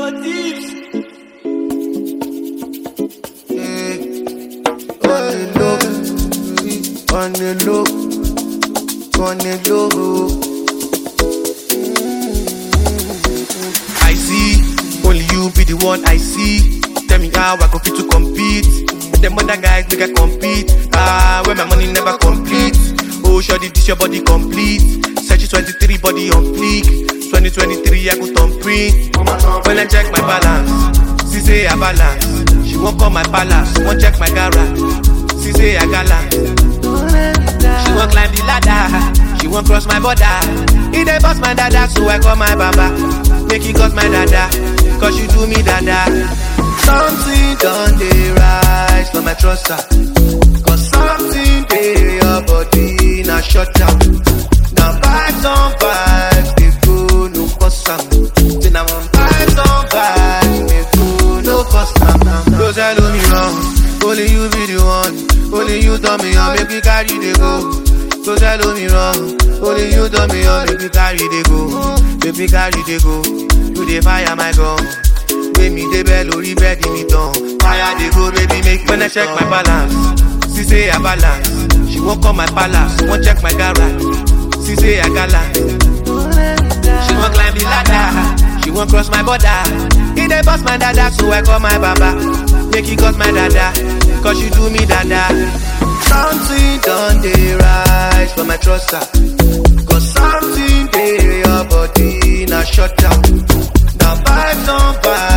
on the low, on the low. I see, only you be the one I see. Tell me how I go fit to compete. Them other guys make I compete. Ah, when my money never complete. Oh, shoddy, this your body complete. Search 23 body on fleek. 2023 I go turn print. When I check my balance, she say I balance. She won't call my palace, won't check my garage. She say I gallant. She won't climb the ladder. She won't cross my border. It dey bust my dada, so I call my baba. Make it cause my dada, cause you do me dada. Something done dey rise for my truster. Cause something dey your body na shut down. Now vibes on vibes, they go no cause am. Say now on vibes on vibes, they go no cause am. Don't tell me wrong, only you be the one. Only you tell me how make me carry the go. Don't tell me wrong, only you tell me how make me carry the go. Make me carry the go. You dey fire my gun. Make me dey bell lórí bẹ́ẹ̀dì mi tán. Fire dey go baby make me When I check my balance, she say I balance. She won't call my palace, won't check my garage. She say I gallant. She won't climb the ladder, she won't cross my border. It dey bust my dada, so I call my baba. Make it cause my dada, cause you do me dada. Something done dey rise for my truster. Cause something dey your body na shut down. Now vibes on vibes.